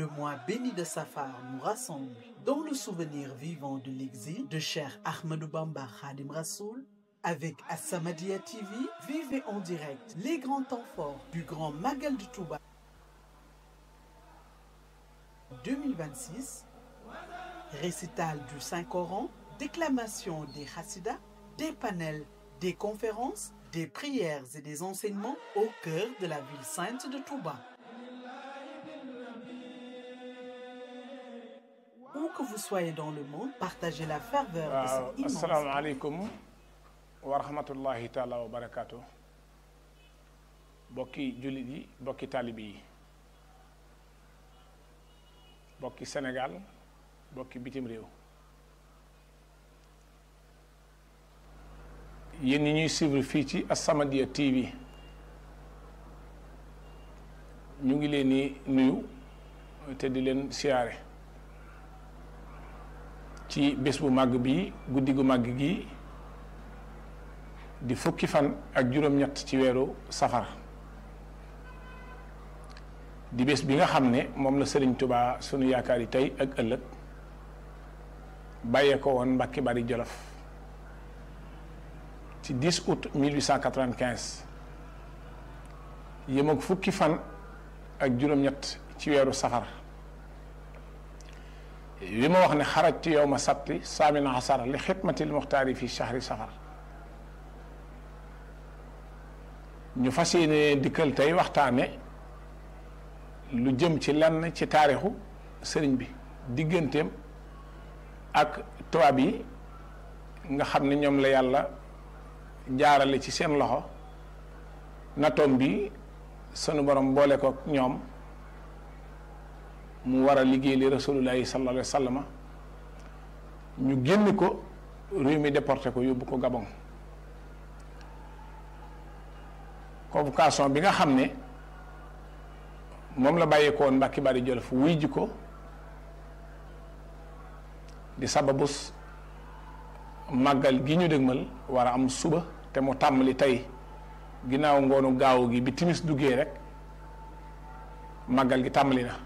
Le mois béni de Safar nous rassemble dans le souvenir vivant de l'exil de Cheikh Ahmadou Bamba Khadim Rassoul. Avec As-Samadiyya TV, vivez en direct les grands temps forts du Grand Magal de Touba 2026, récital du Saint-Coran, déclamation des Hassidas, des panels, des conférences, des prières et des enseignements au cœur de la ville sainte de Touba. Où que vous soyez dans le monde, partagez la ferveur de waaw cette immense asalaamaaleykum wa rahmatullahi taala wa barakaatu bokki jullit yi bokki taalibi yi bokki Sénégal bokki bitim réew yéen ñi ñuy suivre fii ci As-Samadiyya TV ñu ngi leen di nuyu te di leen siyaare ci bés bu màgg bi guddi gu màgg gi di fukki fan ak juróom-ñett ci weeru safar di bés bi nga xam ne moom la Sëriñ Tubaa sunu yaakaar yi tey ak ëllëg bàyyee ko woon Mbàkke Bari Jolof ci 10 août 1895 yem ak fukki fan ak juróom-ñett ci weeru safar li ma wax ne xarajtu yow ma sabti saamina asara li xidmatil muxtaari fi shahri safar ñu fas yéene dikkal tey waxtaane lu jëm ci lenn ci taarixu sëriñ bi digganteem ak tubaab yi nga xam ne ñoom la yàlla jaarale ci seen loxo natoom bi sunu borom boole ko ñoom mu war a liggéey li rasulullahi sallallahu alayhi wa sallam ñu génn ko réew mi déporté ko yóbbu ko Gabon convocation bi nga xam ne moom la bàyyeekoo woon Mbàkke Bari Jolof wuy ji ko di sababus màggal gi ñu dëgmal war a am suba te mu tàmmali tey ginnaaw ngoonu gaaw gi bi timis duggee rek màggal gi tàmmali na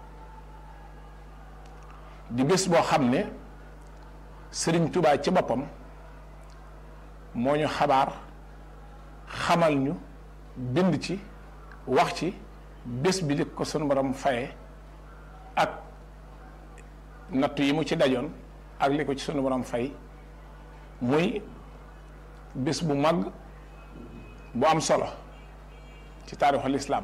di bés boo xam ne Sëriñ Tubaa ci boppam moo ñu xabaar xamal ñu bind ci wax ci bés bi li ko sunu borom faye ak nattu yi mu ci dajoon ak li ko ci sunu borom fay muy bés bu mag bu am solo ci taarixul islaam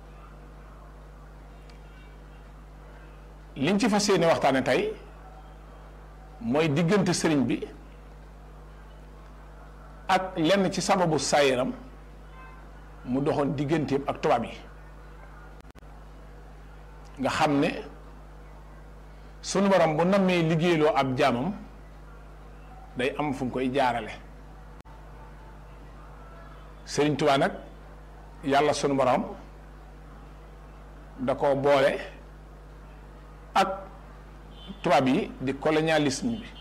liñ ci fas yéene waxtaane tey mooy diggante sëriñ bi ak lenn ci sababu saayiram mu doxoon digganteem ak tubaab yi nga xam ne sunu borom bu nammee liggéeyloo ab jaamam day am fu mu koy jaarale sëriñ Tuubaa nag yàlla sunu borom da ko boole ak tubaab yi di colonialisme bi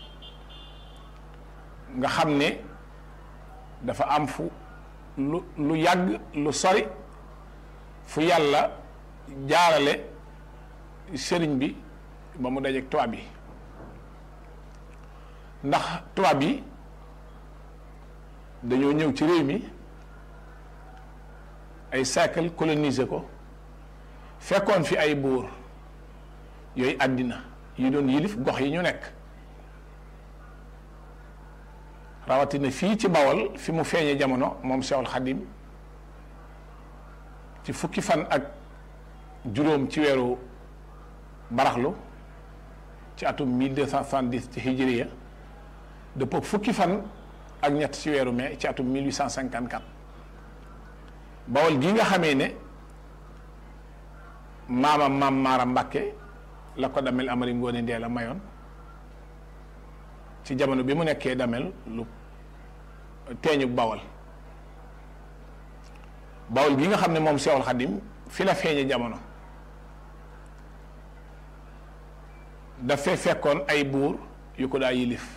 nga xam ne dafa am fu lu lu yàgg lu sori fu yàlla jaarale sëriñ bi ba mu dajeek tubaab yi ndax tubaab yi dañoo ñëw ci réew mi ay siècle colonisé ko fekkoon fi ay buur yooyu àddina yi doon yilif gox yi ñu nekk rawatina fii ci bawol fi mu feeñee jamono moom Seexul Xadim ci fukki fan ak juróom ci weeru baraxlu ci atum 1270 ci hijriya dëppoo fukki fan ak ñett ci weeru mai ci atum 1854 bawol gi nga xamee ne maamam maam Maara Mbàkke la ko damel Amari Ngoone Ndee la mayoon ci jamono bi mu nekkee damel lu teeñu bawol bawol gi nga xam ne moom Seexul Xadim fi la feeñe jamono dafay fekkoon ay buur yu ko daa yilif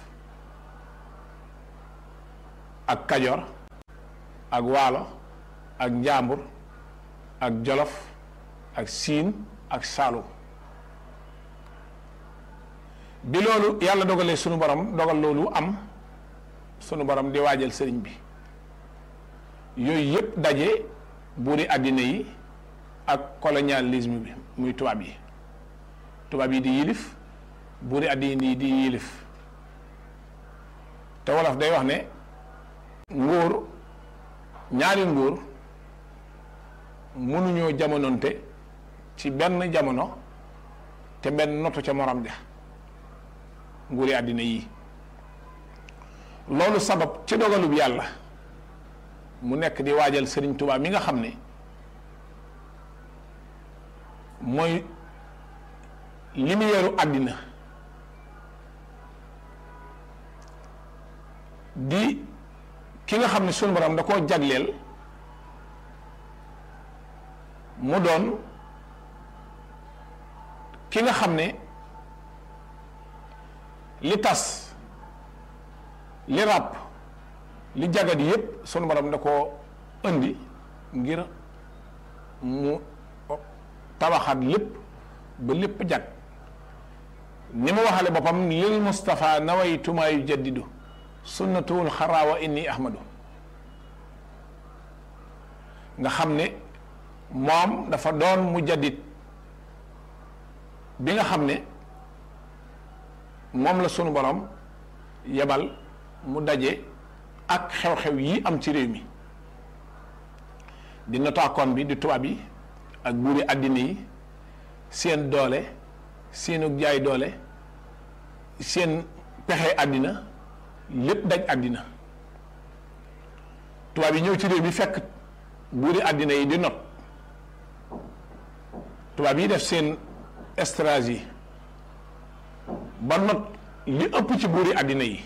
ak kajoor ak waalo ak njaambur ak jolof ak siin ak saalum bi loolu yàlla dogalee sunu borom dogal loolu am sunu borom di waajal sëriñ bi yooyu yëpp daje buuri àddina yi ak colonialisme bi muy tubaab yi tubaab yi di yilif buuri àddina yi di yilif te wolof day wax ne nguur ñaari nguur mënuñoo jamononte ci benn jamono te benn notu ca morom ja nguuri àddina yi loolu sabab ci dogalub yàlla mu nekk di waajal sëriñ Tuubaa mi nga xam ne mooy lumière àddina di ki nga xam ne sunu borom da koo jagleel mu doon ki nga xam ne li tas li ràpp li jagat yépp sunu borom da koo indi ngir mu tabaxaat lépp ba lépp jag ni ma waxale boppam lil Mustafa nawaytu maa yujaddidu sunnatuwul xaraawa inni ahmadu nga xam ne moom dafa doon mu jaddit bi nga xam ne moom la sunu borom yebal mu daje ak xew-xew yi am ci réew mi di notaakoon bi di tubaab yi ak buuri àddina yi seen doole seenu jaay doole seen pexe àddina lépp daj àddina tubaab yi ñëw ci réew mi fekk buuri àddina yi di not tubaab yi def seen stratégie ba not li ëpp ci buuri àddina yi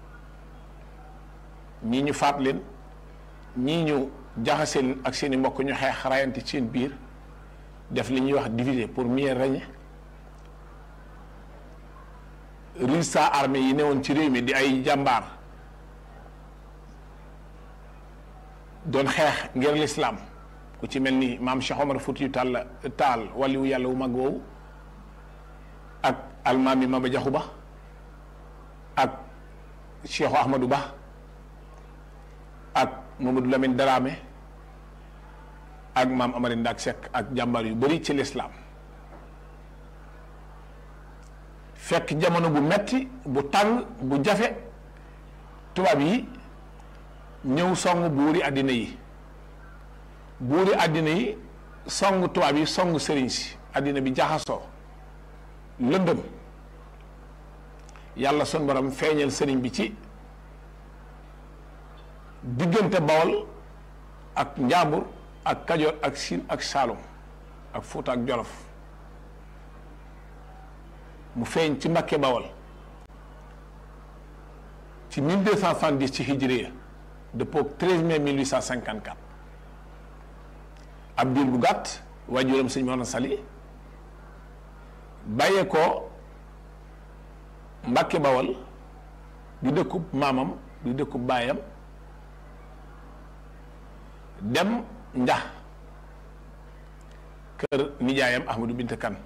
ñii ñu faat leen ñii ñu jaxase leen ak seeni mbokk ñu xeex rayante ci seen biir def li ñuy wax diviser pour mieux régner résistants armés yi newoon ci réew mi di ay jàmbaar doon xeex ngir lislaam ku ci mel ni maam Cheikh Omar Foutiyou Tall Taal waliwu yàlla wu mag woowu ak almaami Maba Jaxu Ba ak Cheikh Ahmadou Ba ak Mamadou Lamine Dramé ak maam Amari Ndak Seck ak jàmbaar yu bari ci lislaam fekk jamono bu metti bu tàng bu jafe tubaab yi ñëw song buuri àddina yi buuri àddina yi song tubaab yi song sëriñ si àddina bi jaxasoo lëndëm yàlla sun borom feeñal sëriñ bi ci diggante bawol ak njaambur ak kajoor ak siin ak saalum ak fuuta ak jolof mu feeñ ci Mbàkke Bawol ci 1270 ci hijriya dëppoo 13 mai 1854 ab diir bu gàtt waajuram sëñ Mor Sali bàyyee ko Mbàkke Bawol di dëkkub maamam di dëkkub baayam dem njax kër nijaayam Ahmadou Bint Kan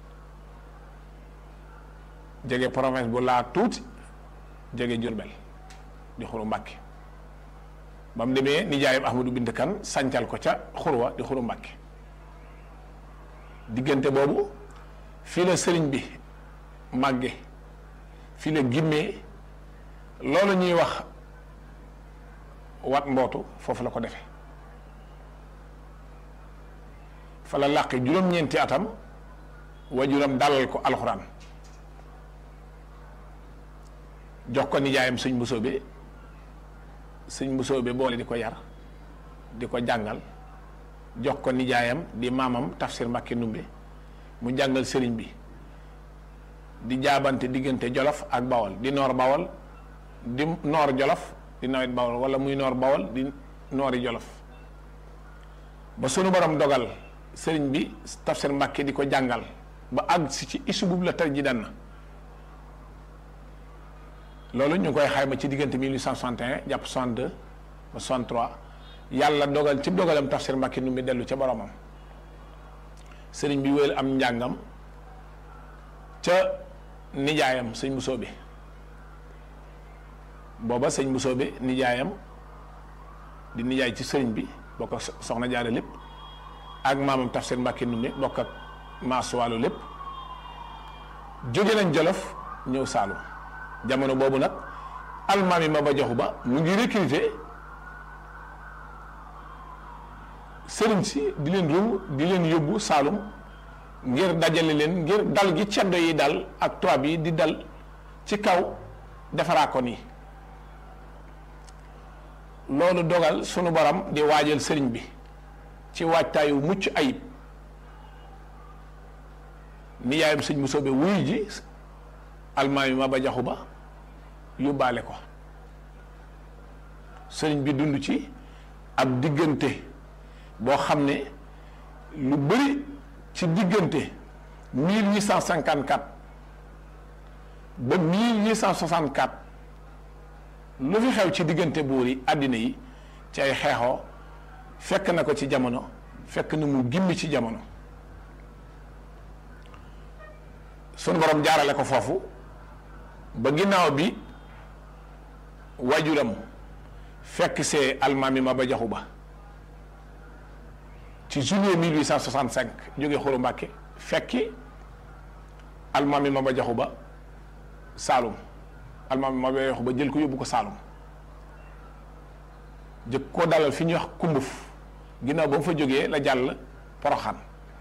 jege province bu laa tuuti jege Jurbel di xuru Mbàkke ba mu demee nijaayam Ahmadou Bint Kan sancal ko ca xurwa di xuru Mbàkke diggante boobu fii la sëriñ bi màgge fii la gimmee loolu ñuy wax wat mbootu foofu la ko defe fa la làqi juróom-ñeenti atam wajuram dalal ko alxuraan jox ko nijaayam sëñ Mbusoobe sëñ Mbusoobe boole di ko yar di ko jàngal jox ko nijaayam di maamam tafsir Mbàkke Ndumbe mu jàngal sëriñ bi di jaabante diggante Jolof ak Bawol di noor Bawol di noor Jolof di nawet Bawol wala muy noor Bawol di noori Jolof ba sunu borom dogal sëriñ bi tafsir Mbàkke di ko jàngal ba àgg si ci isu boobu la tey ji dan na loolu ñu ngi koy xayma ci diggante 1861 jàpp 62 ba 63 yàlla dogal ci dogalam tafsir Mbàkke nu mi dellu ca boromam sëriñ bi wéyal am njàngam ca nijaayam sëñ Bousso bi booba sëñ Bousso bi nijaayam di nijaay ci sëriñ bi bokk ak soxna jaare lépp ak maamam Tafsir Mbàkke Ndumbe bokk ak maas wàllu lépp jóge nañ Jolof ñëw Saalum jamono boobu nag almaami ma ba joxu ba mu ngi recruter sëriñ si di leen rum di leen yóbbu Saalum ngir dajale leen ngir dal gi ceddo yi dal ak tubaab yi di dal ci kaw defaraa nii loolu dogal sunu borom di waajal sëriñ bi ci waajtaayu mucc ayib nijaayam sëñ Bousso be wuy ji almaami ma ba jaxu ba yóbbaale ko sëriñ bi dund ci ab diggante boo xam ne lu bëri ci diggante mille huit cent cinquante quatre ba mille huit cent soixante quatre lu fi xew ci diggante buur yi àddina yi ci ay xeexoo fekk na ko ci jamono fekk na mu gimmi ci jamono sunu borom jaarale ko foofu ba ginnaaw bi wajuram fekk see almaami ma ba jaxu ba ci juillet 1865 jóge Xuru Mbàkke fekki almaami ma ba jaxu ba Saalum almaami ma ba jaxu ba jël ko yóbbu ko Saalum jëkk koo dalal fi ñuy wax kumbuf ginnaaw ba mu fa jógee la jàll Poroxaan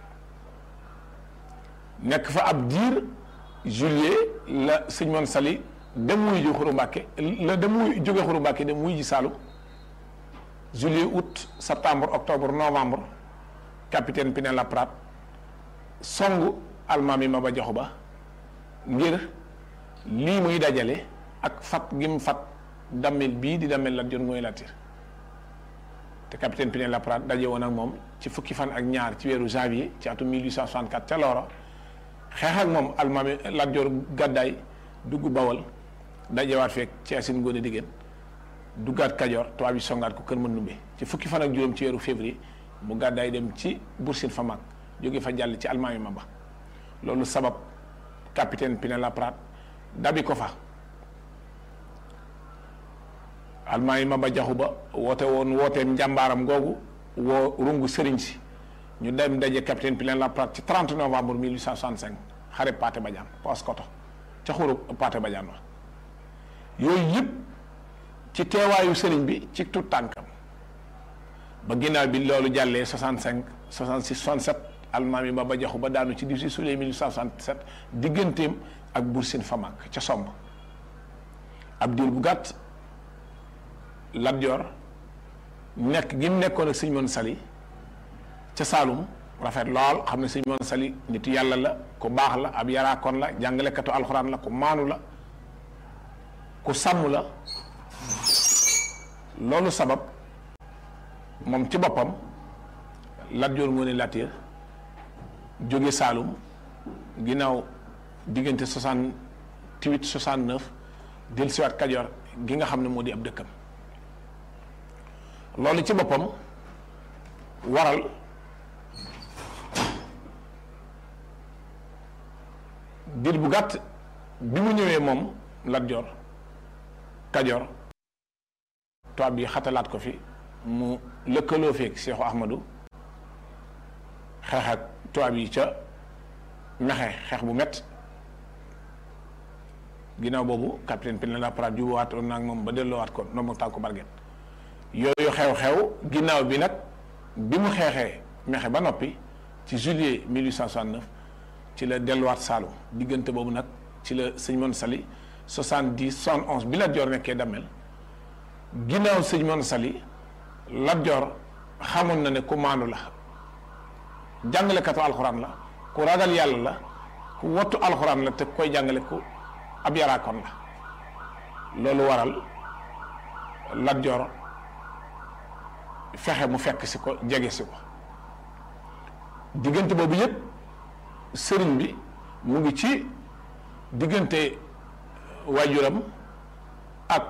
nekk fa ab diir juillet la sëñ Moon Sali dem wuy ji Xuru Mbàkke la dem wuy jóge Xuru Mbàkke dem wuy ji Saalum juillet août septembre octobre novembre capitaine Pinet-Laprade songu almaami Maba Jaxu Ba ngir lii muy dajale ak fat gi mu fat dammel bii di dammel Lat Joor mooy Latiir te capitaine Pinet-Laprade daje woon ak moom ci fukki fan ak ñaar ci weeru janvier ci atum 1864 ca Looro xeex ak moom almaami Lat Joor gàddaay dugg Bawol dajewaat fekk ci asin Ngoone Digeen duggaat Kajoor tubaab yi songaat ko kër Mandumbe ci fukki fan ak juróom ci weeru février mu gàddaay dem ci Bursin fa mag jóge fa jàll ci almaami Maba loolu sabab capitaine Pinet-Laprade dabi ko fa almaami Maba Jaxu Ba woote woon wooteem njàmbaaram googu woo rungu sëriñ si ñu dem daje capitaine Pinet-Laprade ci 30 novembre 1865 xare Pathé Badiane Paoskoto ca xuru Pathé Badiane wa yooyu yëpp ci teewaayu sëriñ bi ci tout tànkam ba ginnaaw bi loolu jàllee 65 66 67 almaami Maba Jaxu Ba daanu ci 18 juillet 1867 digganteem ak Buur Famak ca somb ab diir bu gàtt Lat Joor nekk gi mu nekkoon ak sëñ Moon Sali ca Saalum rafet lool xam ne sëñ Moon Sali nitu yàlla la ku baax la ab yaraakoon la jàngalekatu alxuraan la ku maanu la ku sàmm la loolu sabab moom ci boppam Lat Joor Ngoone Latiir jóge Saalum ginnaaw diggante 68 69 dellusiwaat Kajoor gi nga xam ne moo di ab dëkkam loolu ci boppam waral diir bu gàtt bi mu ñëwee moom Lat Joor Kajoor tubaab bi xatalaat ko fi mu lëkkaloo feeg Seexu Ahmadu xeex ak tubaab yi ca mexe xeex bu mett ginnaaw boobu capitaine Pinet-Laprade jubawaat woon naag moom ba delloowaat ko ndoom ak tànku barget yooyu xew-xew ginnaaw bi nag bi mu xeexee mexe ba noppi ci juillet 1869 ci la delluwaat Saalum diggante boobu nag ci la sëñ Moon Sali 70 71 bi Lat Joor nekkee dammel ginnaaw sëñ Moon Sali Lat Joor xamoon na ne ku maandu la jàngalekatu alxuraan la ku ragal yàlla la ku wattu alxuraan la te koy jàngale ku ab yaraakoon la loolu waral Lat Joor fexe mu fekk si ko jege si ko diggante boobu yëpp sëriñ bi mu ngi ci diggante waajuram ak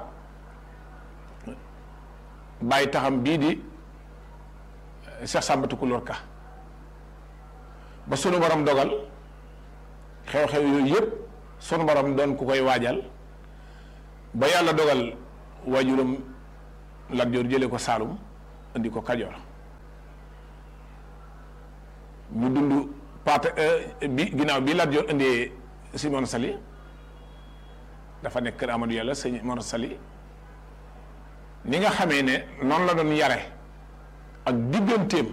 bàyyi taxam bii di Cheikh Samba Tukulóor Ka ba sunu borom dogal xew-xew yooyu yëpp sunu borom doon ku koy waajal ba yàlla dogal waajuram Lat Joor jële ko Saalum indi ko Kajoor ñu dund paate bi ginnaaw bi Lat Joor indee si Mor Sali dafa nekk kër Amadou Yàlla sëñ Mor Sali ni nga xamee ne noonu la doon yare ak digganteem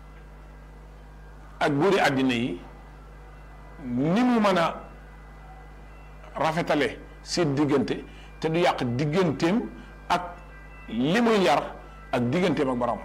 ak buuri àddina yi ni mu mën a rafetale seen diggante te du yàq digganteem ak li muy yar ak digganteem ak borom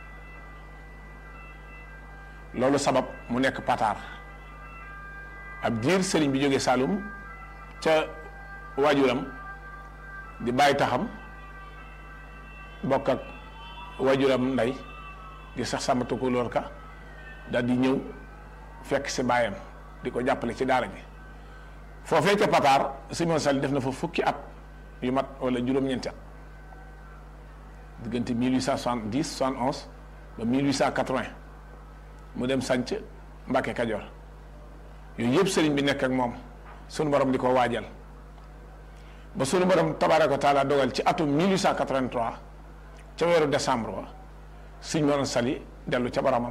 loolu sabab mu nekk pataar ab diir sëriñ bi jógee Saalum ca waajuram di bàyyi taxam bokk ak waajuram ndey di sax sàmmatu ko lool ka daal di ñëw fekk si baayam di ko jàppale ci daara ji foofee ca pataar Simon Sall def na fa fukki at yu mat wala juróom-ñeenti at diggante 1870 71 ba 1880 mu dem sanc Mbàkke Kajoor yooyu yëpp sëriñ bi nekk ak moom sunu borom di ko waajal ba sunu borom tabaaraka wa taala dogal ci atum 1883 ca weeru décembre wa Sëñ Mor Sali dellu ca boromam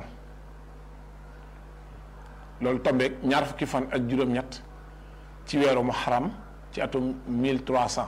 loolu tombeeg ñaar fukki fan ak juróom-ñett ci weeru muharram ci atum 1300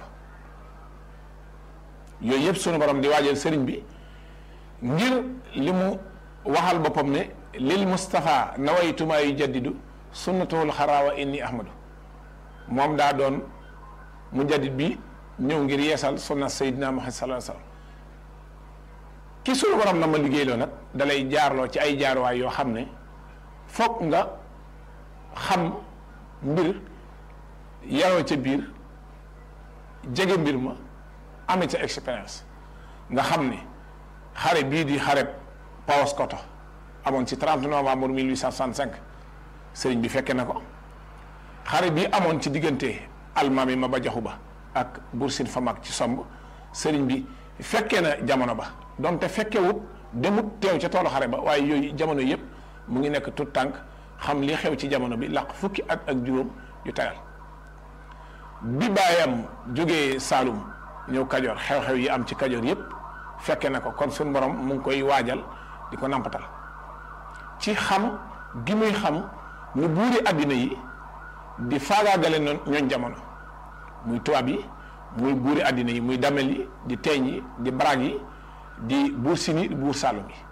yooyu yëpp sunu borom di waajal sëriñ bi ngir li mu waxal boppam ne lil Moustapha nawaytumaa yu jaddidu sunnatuhul xaraawa inni ahmadu moom daa doon mu jaddid bi ñëw ngir yeesal sunna Seydina Muhammad sallallahu alayhi wasallam ki sunu borom na ma liggéeyloo nag dalay jaarloo ci ay jaarwaay yoo xam ne foog nga xam mbir yaroo ca biir jege mbir ma amee ca expérience nga xam ni xare bii di xare Paoskoto amoon ci 30 novembre 1865 sëriñ bi fekke na ko xare bii amoon ci diggante almaami ma ba jaxu ba ak Bursin Famak ci somb sëriñ bi fekke na jamono ba donte fekkewut demut teew ca toolu xare ba waaye yooyu jamono yëpp mu ngi nekk tout tànk xam li xew ci jamono bi laq fukki at ak juróom yu tayal bi baayam jógee Saalum ñëw Kajoor xew-xew yi am ci Kajoor yëpp fekke na ko kon suñu borom mu ngi koy waajal di ko nampatal ci xam gi muy xam nu buuri àddina yi di faagaagale noon ñooñ jamono muy tubaab yi muy buuri àddina yi muy damel yi di teeñ yi di baraag yi di buur sini buur Saalum yi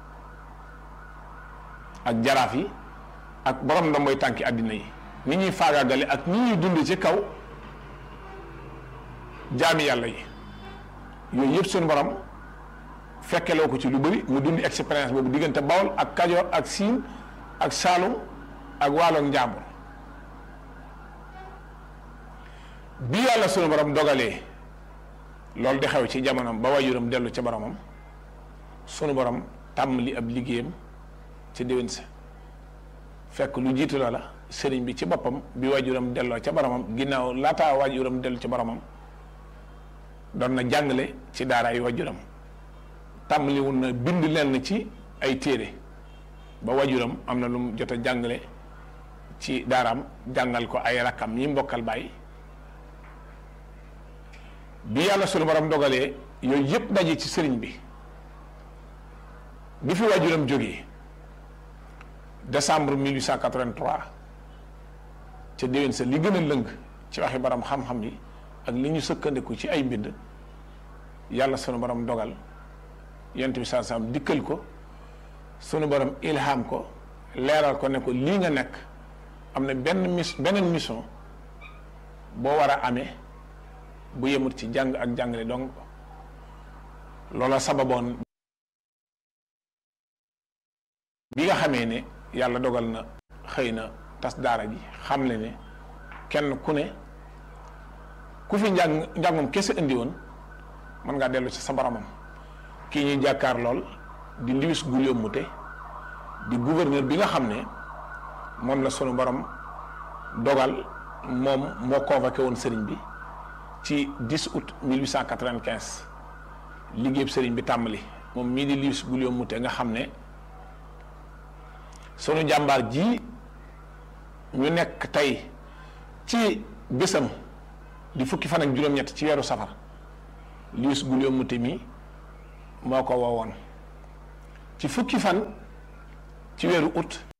ak jaraaf yi ak borom ndomboy tànki àddina yi ni ñuy faagaagale ak ni ñuy dund ci kaw jaami yàlla yi yooyu yëpp suñu borom fekkeloo ko ci lu bëri mu dund expérience boobu diggante Bawol ak Kajoor ak Siin ak Saalum ak Waalo ak Njàmbur bi yàlla suñu borom dogalee loolu di xew ci jamonoom ba waajuram dellu ca boromam sunu borom tàmm li ab liggéeyam ci déwén sa fekk lu jiitu loola sëriñ bi ci boppam bi waajuram delloo ca boromam ginnaaw laataa waajuram dellu ca boromam doon na jàngale ci daaraay waajuram tàmmali wun na bind leen ci ay téere ba waajuram am na lu mu jot a jàngale ci daaraam jàngal ko ay rakkam yi mbokkal bàyyi bi yàlla sunu borom dogalee yooyu yëpp daje ci sëriñ bi bi fi waajuram jógee décembre 1883 ca déwén sa li gën a lëng ci waxi borom xam-xam yi ak li ñu sëkkandiku ci ay mbind yàlla sunu borom dogal yonent bi saa saam dikkal ko sunu borom ilham ko leeral ko ne ko lii nga nekk am na benn mis beneen mission boo war a amee bu yemut ci jàng ak jàngale donc loola sababoon bi nga xamee ne yàlla dogal na xëy na tas daara ji xam le ne kenn ku ne ku fi njàng njàngum kese indi woon mën ngaa dellu ci sa boromam kii ñuy jàkkaar lool di Louis Guillaume Moutet di gouverneur bi nga xam ne moom la sunu borom dogal moom moo convoqué woon sëriñ bi ci 10 août 1895 liggéeyub sëriñ bi tàmbali moom mii di Louis Guillaume Moutet nga xam ne sunu jàmbaar ji ñu nekk tey ci bésam di fukki fan ak juróom-ñett ci weeru safar liis gulio muti mi moo ko woowoon ci fukki fan ci weeru août